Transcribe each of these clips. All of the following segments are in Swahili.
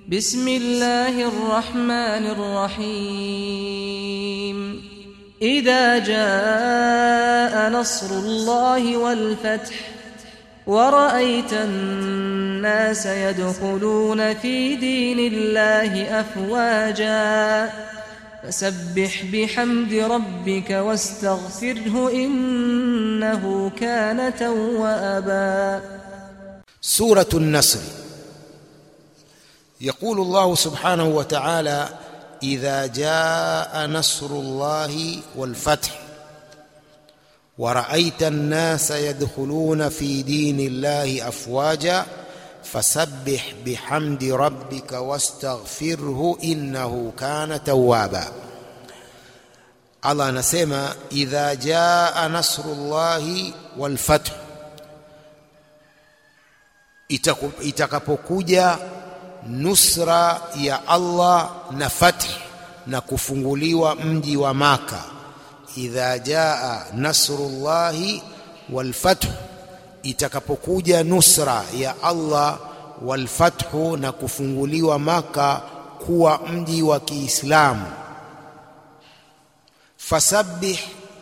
بسم الله الرحمن الرحيم إذا جاء نصر الله والفتح ورأيت الناس يدخلون في دين الله أفواجا فسبح بحمد ربك واستغفره إنه كان توابا سورة النصر يقول الله سبحانه وتعالى إذا جاء نصر الله والفتح ورأيت الناس يدخلون في دين الله أفواجا فسبح بحمد ربك واستغفره إنه كان توابا Allah anasema idha jaa nasrullahi walfath, itakapokuja nusra ya Allah na fath na kufunguliwa mji wa Maka. Idha jaa nasrullahi walfath, itakapokuja nusra ya Allah walfathu na kufunguliwa Maka kuwa mji wa Kiislamu fasabbih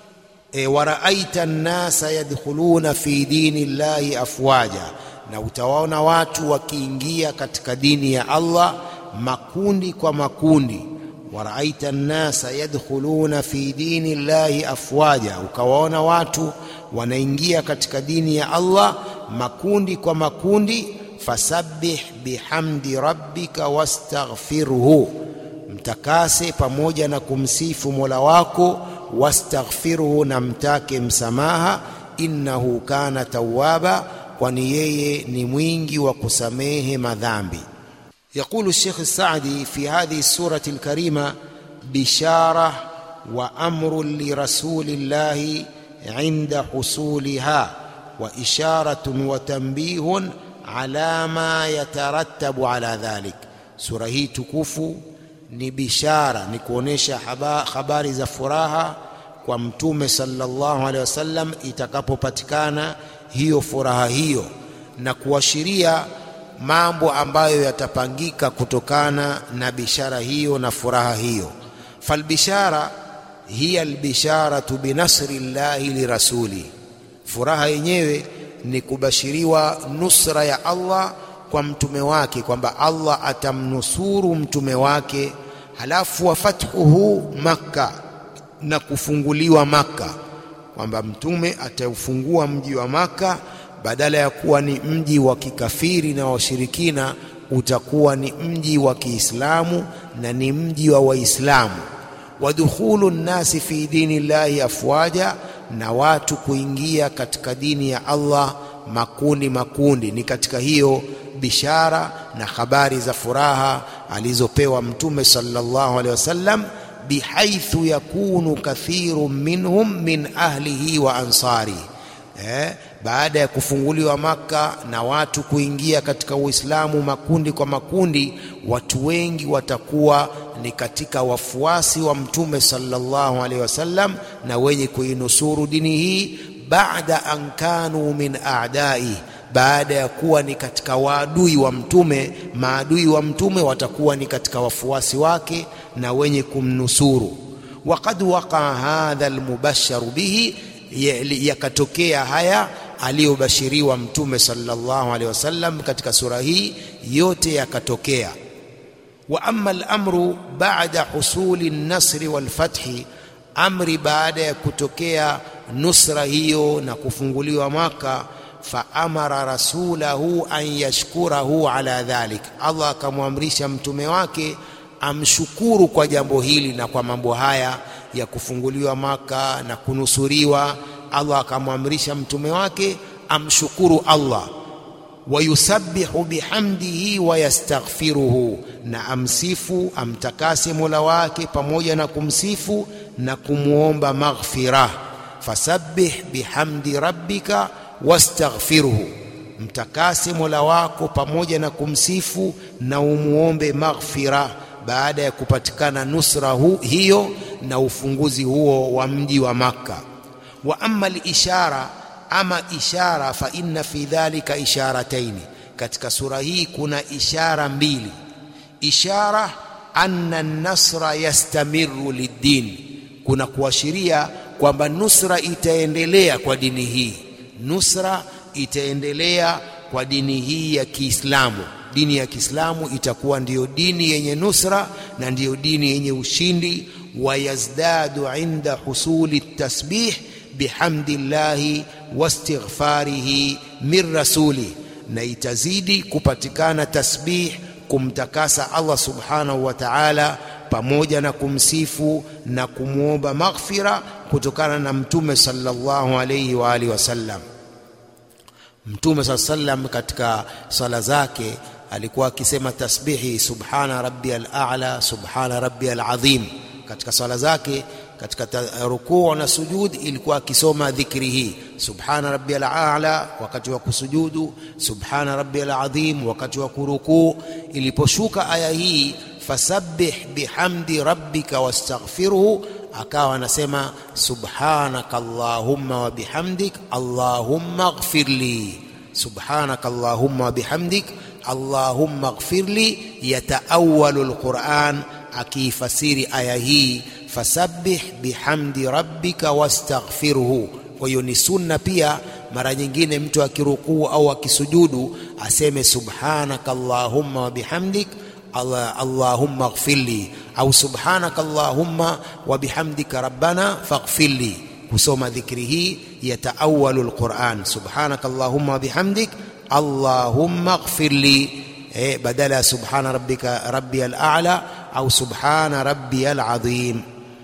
e, waraaita nnasa yadkhuluna fi dini llahi afwaja, na utawaona watu wakiingia katika dini ya Allah makundi kwa makundi. Waraaita nnasa yadkhuluna fi dini llahi afwaja, ukawaona watu wanaingia katika dini ya Allah makundi kwa makundi. Fasabbih bihamdi rabbika wastaghfirhu mtakase pamoja na kumsifu Mola wako, wastaghfiruhu, na mtake msamaha, innahu kana tawwaba, kwani yeye ni mwingi wa kusamehe madhambi. Yaqulu Sheikh Saadi fi hadhihi surati alkarima bishara wa amrun lirasulillahi inda husuliha wa isharatun wa tanbihun ala ma yatarattabu ala dhalik. Sura hii tukufu ni bishara, ni kuonesha habari za furaha kwa Mtume sallallahu alaihi wasallam itakapopatikana hiyo furaha hiyo, na kuashiria mambo ambayo yatapangika kutokana na bishara hiyo na furaha hiyo. Falbishara hiya albisharatu binasri llahi lirasuli, furaha yenyewe ni kubashiriwa nusra ya Allah kwa mtume wake kwamba Allah atamnusuru mtume wake, halafu wa fathuhu Makka, na kufunguliwa Makka, kwamba mtume ataufungua mji wa Makka, badala ya kuwa ni mji wa kikafiri na washirikina, utakuwa ni mji wa Kiislamu na ni mji wa Waislamu. Wadukhulu nnasi fi dini llahi afwaja, na watu kuingia katika dini ya Allah makundi makundi. Ni katika hiyo bishara na habari za furaha alizopewa mtume sallallahu alaihi wasallam, bihaithu yakunu kathiru minhum min ahlihi wa ansari eh, baada ya kufunguliwa Maka na watu kuingia katika Uislamu makundi kwa makundi, watu wengi watakuwa ni katika wafuasi wa mtume sallallahu alaihi wasallam na wenye kuinusuru dini hii, baada an kanu min a'dai baada ya kuwa ni katika waadui wa mtume, maadui wa mtume watakuwa ni katika wafuasi wake na wenye kumnusuru. Waqad waqaa hadha almubasharu bihi, yakatokea haya aliyobashiriwa mtume sallallahu alaihi wasallam katika sura hii yote yakatokea. Wa amma al-amru ba'da husuli an-nasri wal-fathi, amri baada ya kutokea nusra hiyo na kufunguliwa Maka faamara rasulahu an yashkurahu ala dhalik, Allah akamwamrisha mtume wake amshukuru kwa jambo hili na kwa mambo haya ya kufunguliwa Maka na kunusuriwa. Allah akamwamrisha mtume wake amshukuru Allah, wayusabbihu bihamdihi wa yastaghfiruhu, na amsifu amtakase mola wake pamoja na kumsifu na kumwomba maghfirah. Fasabbih bihamdi rabbika wastaghfirhu, mtakase mola wako pamoja na kumsifu na umuombe maghfira, baada ya kupatikana nusra hu, hiyo na ufunguzi huo wa mji wa Makka. Wa amma al-ishara, ama ishara, fa inna fi dhalika isharataini, katika sura hii kuna ishara mbili. ishara anna nasra yastamiru liddin, kuna kuashiria kwamba nusra itaendelea kwa dini hii, nusra itaendelea kwa dini hii ya Kiislamu. Dini ya Kiislamu itakuwa ndiyo dini yenye nusra na ndiyo dini yenye ushindi. Wayazdadu inda husuli tasbih bihamdillahi wastighfarihi min rasuli, na itazidi kupatikana tasbih kumtakasa Allah subhanahu wa ta'ala, pamoja na kumsifu na kumwomba maghfira kutokana na Mtume sallallahu alayhi wa alihi wasallam. Mtume saa sallam katika sala zake alikuwa akisema tasbihi subhana rabbiyal a'la subhana rabbiyal azim. Katika sala zake katika rukuu na sujud ilikuwa akisoma dhikri hii subhana rabbiyal a'la wakati wa kusujudu, subhana rabbiyal azim wakati wa kurukuu. Iliposhuka aya hii fasabbih bihamdi rabbika wastaghfirhu akawa anasema subhanaka allahumma wa bihamdik allahumma ighfirli, subhanaka allahumma wa bihamdik allahumma ighfirli. Yataawalu alquran, akiifasiri aya hii fasabbih bihamdi rabbika wastaghfirhu. Kwa hiyo ni sunna pia, mara nyingine mtu akirukuu au akisujudu aseme subhanaka allahumma wa bihamdik Allah, Allahumma ighfirli au subhanaka Allahumma wa bihamdika rabbana faghfirli. Kusoma dhikri hii yataawalu alquran, subhanaka Allahumma wa bihamdik Allahumma ighfirli, eh, badala ya subhana rabbika rabbiyal a'la au subhana rabbiyal azim.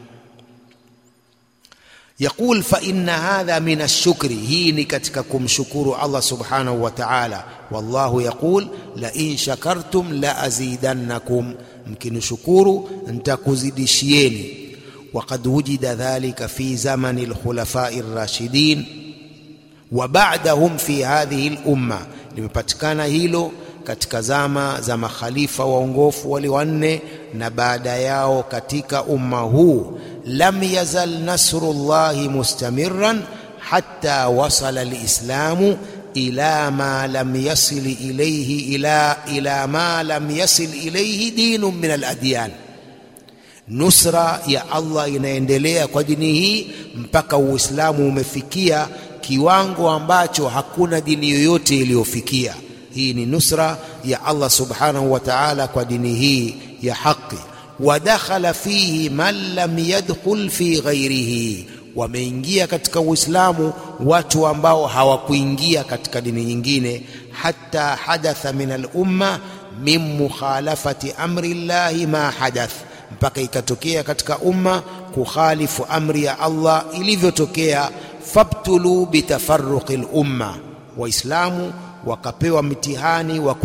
Yaqul fa inna hadha min ashukri, hii ni katika kumshukuru Allah subhanahu wa ta'ala. Wallahu yaqul la in shakartum la azidannakum, mkinishukuru nitakuzidishieni. Waqad wujida dhalika fi zamani alkhulafai rashidin wa ba'dahum fi hadhihi al-umma, limepatikana hilo katika zama za makhalifa waongofu wale wanne na baada yao katika umma huu. Lam yazal nasrullahi mustamirran hatta wasala alislamu ila ma lam yasil ilayhi ila, ila ma lam yasil ilayhi dinun min aladyan. Nusra ya Allah inaendelea kwa dini hii mpaka Uislamu umefikia kiwango ambacho hakuna dini yoyote iliyofikia. Hii ni nusra ya Allah subhanahu wa ta'ala kwa dini hii ya haki. Wadakhala fihi man lam yadkhul fi ghairihi, wameingia katika Uislamu watu ambao hawakuingia katika dini nyingine. Hatta hadatha min al-umma min mukhalafati amri llahi ma hadath, mpaka ikatokea katika umma kukhalifu amri ya Allah ilivyotokea. Fabtulu bitafarruqi al-umma, Waislamu wakapewa mtihani wa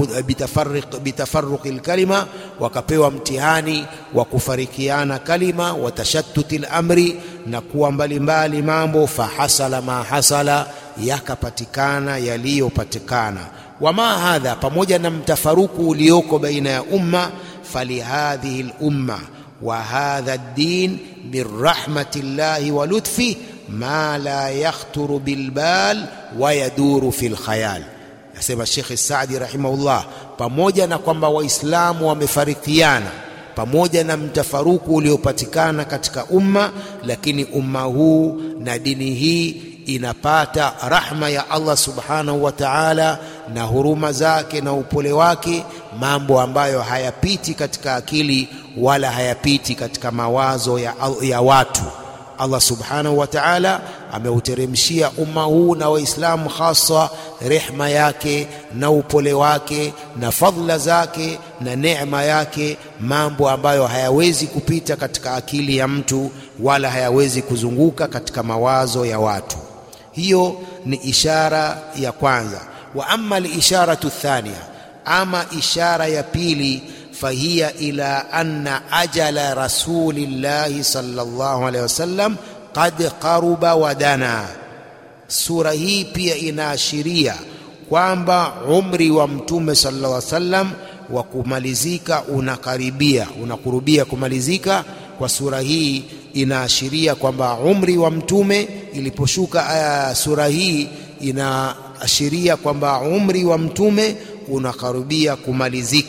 bitafarruqi lkalima, wakapewa mtihani wa kufarikiana kalima, wa tashattuti lamri, na kuwa mbalimbali mambo. Fahasala ma hasala, yakapatikana yaliyopatikana. Wama hadha, pamoja na mtafaruku ulioko baina ya umma. Falihadhihi lumma wa hadha ddin min rahmati llahi wa lutfi ma la yakhturu bilbal wa yaduru fi lkhayal Asema Shekhe Saadi rahimahullah, pamoja na kwamba Waislamu wamefarikiana, pamoja na mtafaruku uliopatikana katika umma, lakini umma huu na dini hii inapata rahma ya Allah subhanahu wa ta'ala na huruma zake na upole wake, mambo ambayo hayapiti katika akili wala hayapiti katika mawazo ya, ya watu. Allah subhanahu wa ta'ala ameuteremshia umma huu na Waislamu hasa rehma yake na upole wake na fadhila zake na neema yake, mambo ambayo hayawezi kupita katika akili ya mtu wala hayawezi kuzunguka katika mawazo ya watu. Hiyo ni ishara ya kwanza. Wa amma al-isharatu thania, ama ishara ya pili fahiya ila anna ajala rasulillahi sallallahu alaihi wasallam qad qaruba wa dana. Sura hii pia inaashiria kwamba umri wa mtume sallallahu alaihi wasallam wa kumalizika unakaribia, unakurubia kumalizika. Kwa sura hii inaashiria kwamba umri wa mtume iliposhuka aya sura hii inaashiria kwamba umri wa mtume unakaribia kumalizika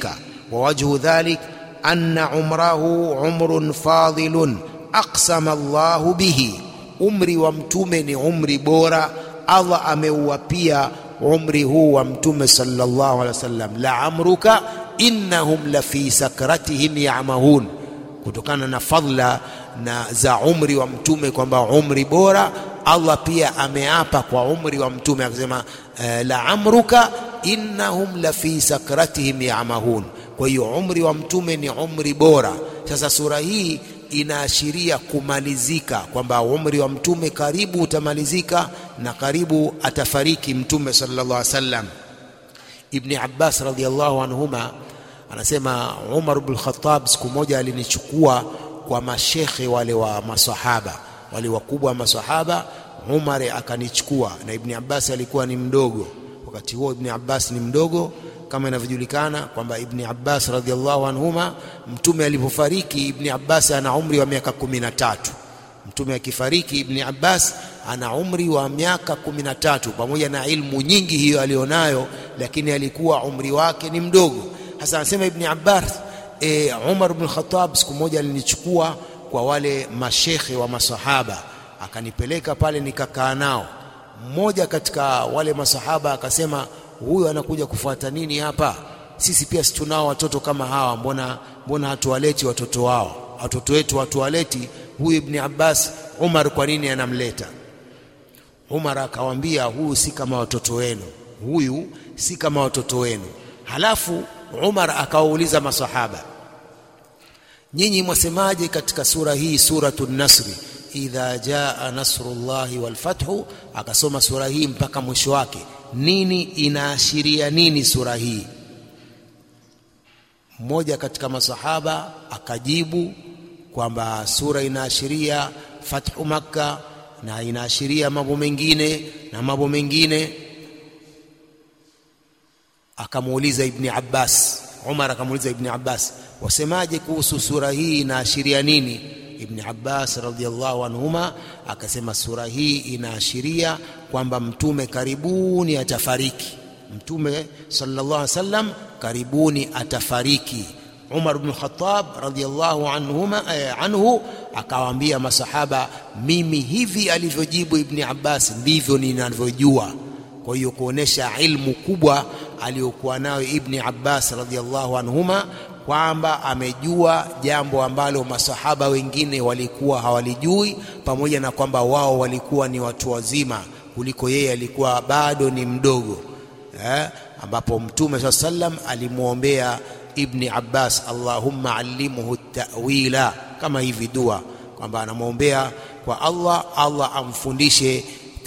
wa wajhu dhalik anna umrahu umrun fadilun aqsama Allahu bihi, umri wa mtume ni umri bora, Allah ameuapia umri huu wa mtume sallallahu alaihi wasallam, la amruka innahum la fi sakratihim yamahun, kutokana na fadla na za umri wa mtume kwamba umri bora. Allah pia ameapa kwa umri wa mtume akasema, eh, la amruka innahum la fi sakratihim yamahun. Kwa hiyo umri wa mtume ni umri bora. Sasa sura hii inaashiria kumalizika kwamba umri wa mtume karibu utamalizika na karibu atafariki mtume sallallahu alaihi wasallam. Ibni Abbas radhiallahu anhuma anasema Umar bin Khattab siku moja alinichukua kwa mashekhe wale wa masahaba wale wakubwa wa masahaba. Umar akanichukua na Ibni Abbas alikuwa ni mdogo wakati huo. Ibni Abbas ni mdogo kama inavyojulikana kwamba Ibni Abbas radhiallahu anhuma, mtume alipofariki Ibni Abbas ana umri wa miaka kumi na tatu. Mtume akifariki Ibni Abbas ana umri wa miaka kumi na tatu, pamoja na ilmu nyingi hiyo alionayo, lakini alikuwa umri wake ni mdogo. Hasa anasema Ibni Abbas e, Umar bin Khattab siku moja alinichukua kwa wale mashekhe wa masahaba, akanipeleka pale nikakaa nao. Mmoja katika wale masahaba akasema huyu anakuja kufuata nini hapa? Sisi pia si tunao watoto kama hawa, mbona mbona hatuwaleti watoto wao? Watoto wetu hatuwaleti. Huyu Ibni Abbas, Umar kwa nini anamleta? Umar akawaambia, huyu si kama watoto wenu, huyu si kama watoto wenu. Halafu Umar akawauliza masahaba, nyinyi mwasemaje katika sura hii, suratu Nasri, idha jaa nasrullahi walfathu? Akasoma sura hii mpaka mwisho wake nini inaashiria nini sura hii? Mmoja katika masahaba akajibu kwamba sura inaashiria fathu Makka na inaashiria mambo mengine na mambo mengine. Akamuuliza Ibni Abbas, Umar akamuuliza Ibni Abbas, wasemaje kuhusu sura hii inaashiria nini? Ibni Abbas radhiallahu anhuma akasema sura hii inaashiria kwamba mtume karibuni atafariki. Mtume sallallahu alaihi wasallam karibuni atafariki. Umar bin Khattab radhiallahu anhuma eh, anhu akawaambia masahaba, mimi hivi alivyojibu Ibni Abbas ndivyo ninavyojua. Kwa hiyo kuonesha ilmu kubwa aliyokuwa nayo Ibni Abbas radhiallahu anhuma kwamba amejua jambo ambalo masahaba wengine walikuwa hawalijui, pamoja na kwamba wao walikuwa ni watu wazima kuliko yeye, alikuwa bado ni mdogo eh, ambapo Mtume saa sallam alimwombea Ibni Abbas, Allahumma allimhu ta'wila, kama hivi dua kwamba anamwombea kwa Allah, Allah amfundishe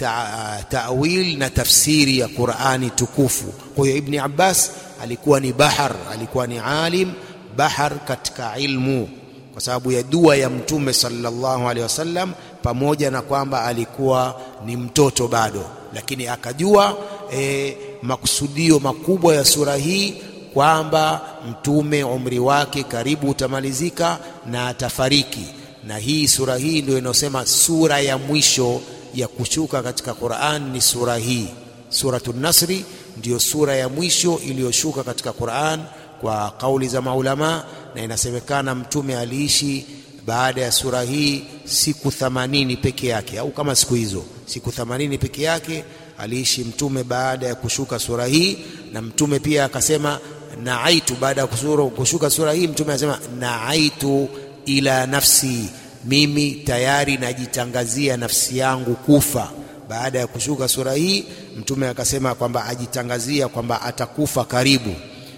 ta'wil na tafsiri ya Qur'ani tukufu. Kwa hiyo Ibni Abbas alikuwa ni bahar, alikuwa ni alim bahar katika ilmu kwa sababu ya dua ya Mtume sallallahu alaihi wasallam, pamoja na kwamba alikuwa ni mtoto bado, lakini akajua e, makusudio makubwa ya sura hii kwamba Mtume umri wake karibu utamalizika na atafariki, na hii sura hii ndio inayosema sura ya mwisho ya kushuka katika Qur'an ni sura hii. Suratul Nasri ndiyo sura ya mwisho iliyoshuka katika Qur'an kwa kauli za maulama, na inasemekana mtume aliishi baada ya sura hii siku themanini peke yake, au kama siku hizo siku themanini peke yake aliishi mtume baada ya kushuka sura hii. Na mtume pia akasema naaitu, baada ya kushuka sura hii mtume anasema naaitu ila nafsi, mimi tayari najitangazia nafsi yangu kufa. Baada ya kushuka sura hii mtume akasema kwamba ajitangazia kwamba atakufa karibu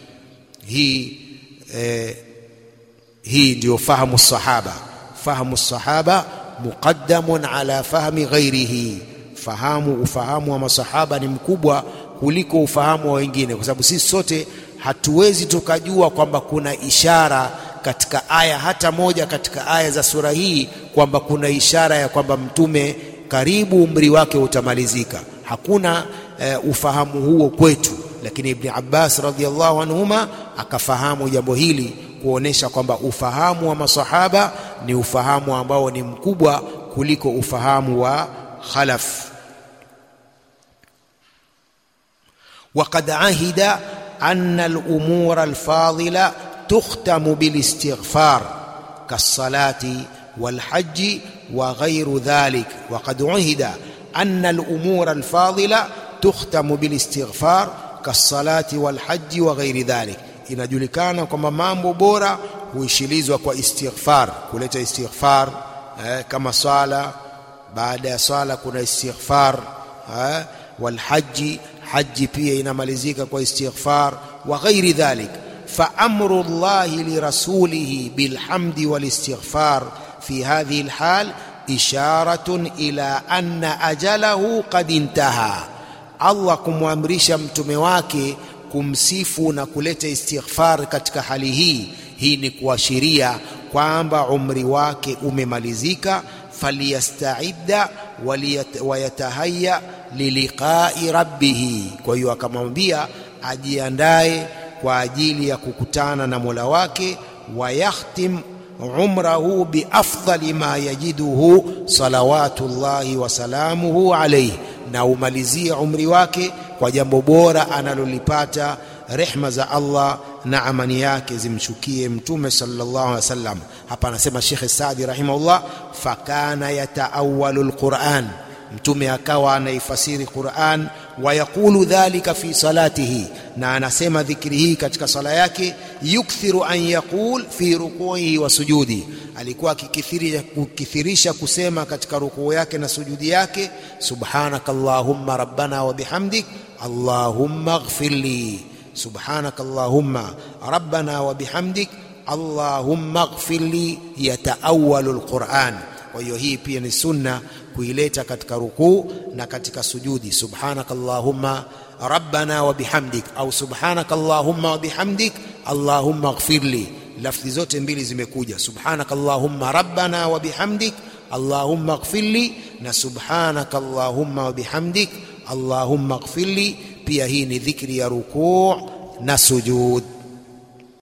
hii eh, hii ndiyo fahamu sahaba. Fahamu sahaba muqaddamun ala fahmi ghairihi, fahamu ufahamu wa masahaba ni mkubwa kuliko ufahamu wa wengine, kwa sababu sisi sote hatuwezi tukajua kwamba kuna ishara katika aya hata moja katika aya za sura hii kwamba kuna ishara ya kwamba mtume karibu umri wake utamalizika. Hakuna uh, ufahamu huo kwetu, lakini Ibni Abbas radhiallahu anhuma akafahamu jambo hili kuonesha kwamba ufahamu wa masahaba ni ufahamu ambao ni mkubwa kuliko ufahamu wa khalaf. Waqad ahida anna al-umura al-fadila tukhtamu bilistighfar kassalati walhaji wa ghairu dhalik waqad uhida anna alumura alfadila tukhtamu bilistighfar kassalati walhaji wa ghairi dhalik inajulikana kwamba mambo bora huishilizwa kwa istighfar kuleta istighfar eh, kama swala baada ya swala kuna istighfar eh, walhaji haji pia inamalizika kwa istighfar wa ghairi dhalik فامر الله لرسوله بالحمد والاستغفار في هذه الحال اشاره الى ان اجله قد انتهى الله kumwamrisha mtume wake kumsifu na kuleta istighfar katika hali hii hii ni kuashiria kwamba umri wake umemalizika falyastaidda wayatahaya liliqai rabbih kwa hiyo akamwambia ajiandae kwa ajili ya kukutana na Mola wake wayakhtim umrahu biafdali ma yajiduhu salawatullahi wasalamuhu alayhi na umalizie umri wake kwa jambo bora analolipata rehma za Allah na amani yake zimshukie mtume sallallahu alaihi wasallam hapa anasema Sheikh Saadi rahimahullah fakana yataawalu alquran mtume akawa anaifasiri Qur'an wayaqulu dhalika fi salatihi na anasema dhikri hii katika sala yake yukthiru an yaqul fi rukuihi wa sujudi alikuwa akikithirisha kusema katika rukuu yake na sujudi yake subhanakallahumma rabbana wa bihamdik allahumma ighfirli subhanakallahumma rabbana wa bihamdik allahumma ighfirli yataawalu alquran kwa hiyo hii pia ni sunna kuileta katika rukuu na katika sujudi subhanakallahumma rabbana wa bihamdik au subhanakallahumma wa bihamdik allahumma ighfirli lafzi zote mbili zimekuja subhanakallahumma rabbana wa bihamdik allahumma ighfirli na subhanakallahumma wa bihamdik allahumma ighfirli pia hii ni dhikri ya rukuu na sujud